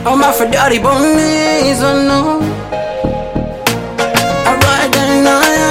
Oh my Freddy Bonnie's oh no Alright then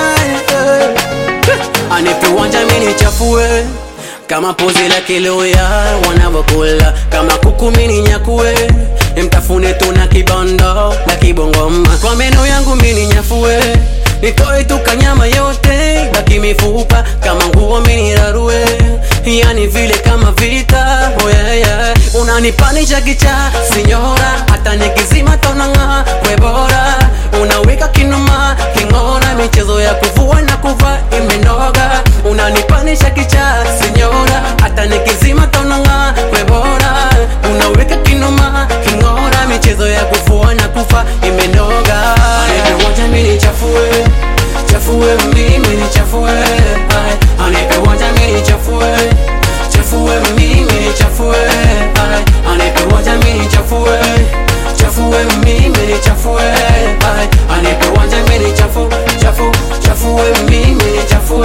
I Anipe uwanja mimi nichafue kama pozi la kiloya wanavyokula kama kuku mini nyakue mtafune tu na kibondo na kibongoma kwa meno yangu mini nyafue nitoe tu kanyama yote baki mifupa kama nguo mini rarue yani vile kama vita oh yeah, yeah. unanipanisha kicha sinyora hata nikizima tonanga webora unaweka kinuma king'ora michezo ya kuvua na kuva imenoga unanipanisha kicha sinyora hata nikizima tonanga webora unaweka kinuma king'ora michezo ya kuvua na kufa imenoga anipe wanja mini chafue chafue mimi ni chafue Ay, anipe wanja mini chafue chafue mimi ni chafue Ay, anipe wanja mini chafue chafue mimi ni chafue Ay, anipe wanja mini chafu chafu chafue mimi ni chafue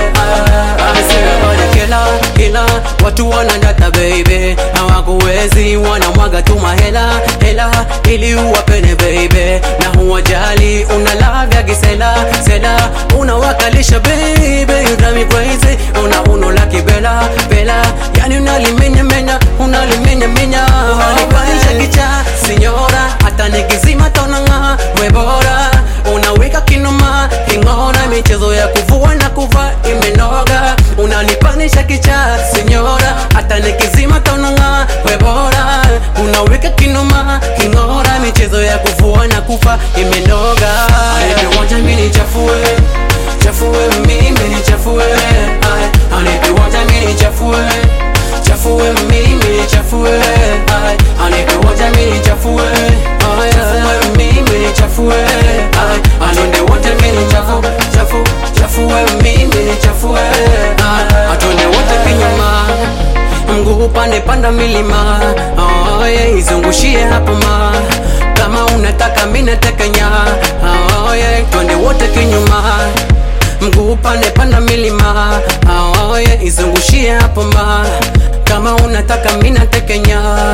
kila kila watu wanandata baby hawakuwezi wanamwaga tu mahela hela ili uwapene baby na huwajali unalavya kisela sela unawakalisha baby you drive me crazy una uno la kibela bela yani unalimenya menya unalimenya menya unanipanisha kicha sinyora hata nikizima tonanga webora unaweka kinuma king'ora michezo ya kuvua na kuva imenoga unanipanisha kicha sinyora hata nikizima tonanga webora unaweka kinuma king'ora michezo ya kuvua na kufa imenoga anipiwanja mini chafue chafue mimi ni chafue Ay, anipiwanja mini chafue chafue mimi ni chafue Ay, anipiwanja mini chafue Ay, chafue mimi ni chafue Ay, atonde wote mini chafu chafu chafue mimi ni chafue Ay, atonde wote kinyuma mguu upande panda milima oh, yeah, izungushie hapo ma kama unataka mina tekenya oh, yeah, twende wote kinyuma mguu upande panda milima oh, yeah, izungushie hapo ma kama unataka mina tekenya